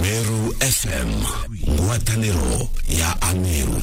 Meru FM ngwatanĩro ya Ameru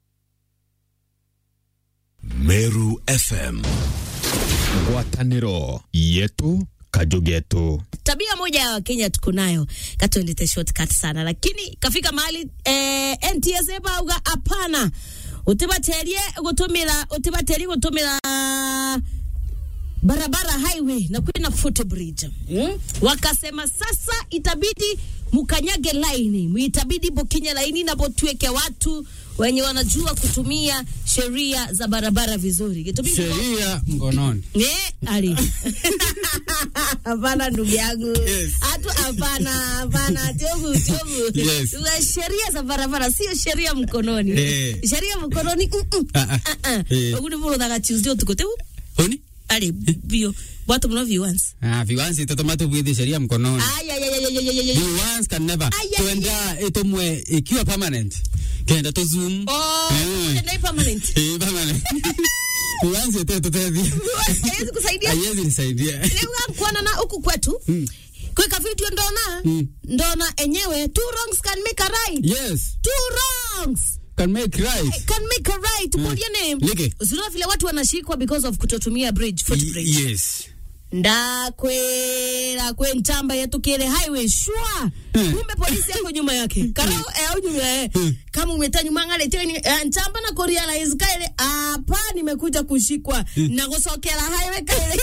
Meru FM ngwatanĩro yetu kajugetu tabia moja ya wakenya tuko nayo katuendete shortcut sana lakini kafika mahali eh, ntsa bauga hapana utibaterie gutumira utibaterie gutumira barabara highway na kwina footbridge mm? wakasema sasa itabidi mukanyage laini itabidi bokinye laini na botueke watu wenye wanajua kutumia sheria za barabara vizuri Itabidi sheria mkononi. Eh, ali. Hapana ndugu yangu. Yes. Hatu hapana, hapana, tobu, tobu. Yes. Za Sheria za barabara sio sheria mkononi. Eh. Sheria mkononi. mm, mm. Ah, ah. Ah, ah. Eh. Oguni bolo daga Tuesday tukote. Honi? Ali bio. Watu mnao viewers. Ah, viwanzi totomato bwidhi sheria mkononi. Ay ay ay ay ay ay, ay. Viwanzi can never. Ay, ay, Tuenda itomwe ikiwa permanent. Kenda to zoom. Oh, Eh. ndio permanent. Eh, permanent. Viwanzi yote totevi. Haiwezi kusaidia. Haiwezi nisaidia. Leo kuona na huku kwetu. Mm. Kweka video ndona. Mm. Ndona enyewe two wrongs can make a right. Yes. Two wrongs. Can make right. can make a right mm. your name Like. usiona vile watu wanashikwa because of kutotumia bridge footbridge Y- Yes. ndakwera kwe ntamba yatukire highway shwa Hmm. kumbe polisi yako nyuma yake karao eh, au nyuma eh. kama umeta nyuma ngale teni eh, ntamba na kurealize kaile hapa nimekuja kushikwa na kusokera highway kaile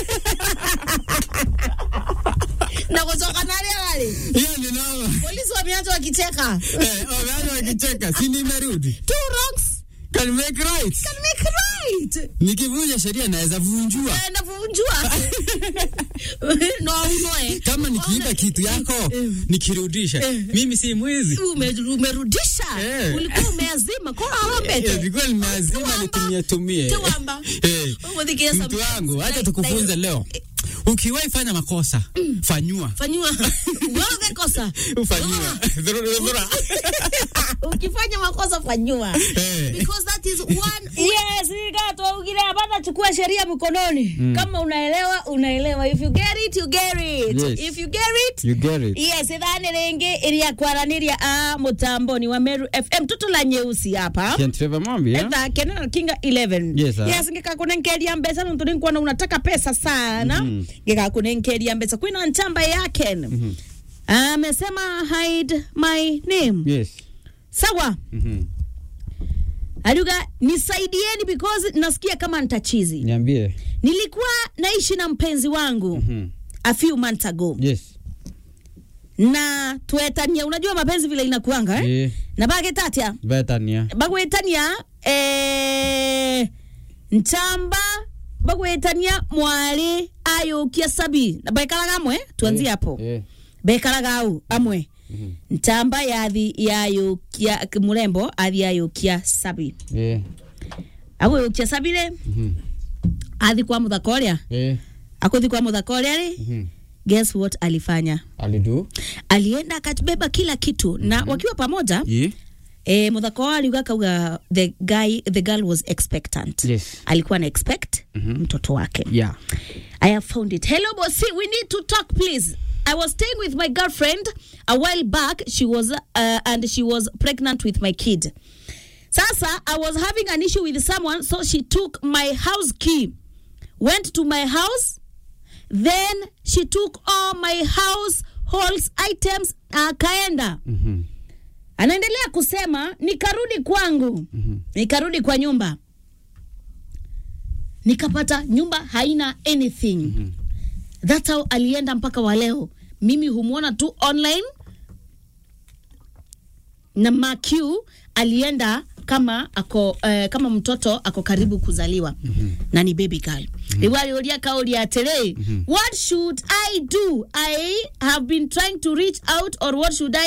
na kusoka nale wale Hiyo ni noma. polisi wameanza wakicheka Eh, wameanza wakicheka. Si nimerudi. two wrongs Can make right. can make right Nikivunja sheria naweza vunjua. naenda kuvunjua no unoe Kama nikiiba kitu yako nikirudisha, mimi si mwizi. Ume, umerudisha Eh. ulikuwa umeazima kwa Eh, awambete Nilikuwa nimeazima Tuwamba. nitumie tumie. Tuwamba. Eh, Umudhikia Mtu some- wangu, acha like- tukufunze like- leo. Ukiwahi fanya makosa, fanyua. fanyiwa wewe kosa Ufanyiwa. Dhurura, dhurura. ukifanya makosa fanyiwa Eh. because that is one yes gato ugile hapana chukua sheria mkononi kama unaelewa unaelewa if you get it you get it Yes. if you get it You get it. yes ithani ringi iria kwaraniria a mutamboni wa meru fm tutu la nyeusi hapa Ken Trevor Mambi, eh? etha kenena kinga 11 Yes, sir. yes ngikakunenkeria mbeca nontu ninkuona unataka pesa sana mm -hmm. ngikakunenkeria mbeca kwina nchamba yake mm -hmm. amesema hide my name Yes. sawa Mhm. aliuga nisaidieni because nasikia kama ntachizi Niambie. nilikuwa naishi na mpenzi wangu Mhm. a few months ago Yes. na twetania unajua mapenzi vile inakuanga eh? Eh, na bagetatia Bethania. bagwetania eh, ntamba bagwetania mwari ayukia sabi na bekaraga amwe tuanzie hapo Eh. bekaraga au amwe ntamba yathi yayukia murembo athi yayukia sabi Eh. agwiyukia sabi ri Mhm. athi kwa muthaka uria Eh. akuthi kwa muthaka uria ri Mhm. guess what alifanya Alidu. alienda akabeba kila kitu na wakiwa pamoja Ye. eh, muthaka wao aliuga kauga the guy the girl was expectant Yes. alikuwa na expect mtoto wake Yeah. i have found it hello bossy we need to talk please I was staying with my girlfriend a while back. She was, uh, and she was pregnant with my kid. Sasa, I was having an issue with someone, so she took my house key, went to my house, then she took all my household items, akaenda. Mhm. Anaendelea kusema nikarudi kwangu, nikarudi kwa nyumba, nikapata nyumba haina anything. That's how alienda mpaka wa leo. Mimi humwona tu online na Maq alienda kama ako uh, kama mtoto ako karibu kuzaliwa na ni baby girl mm aliulia kauli atiri what should i do i have been trying to reach out or what should i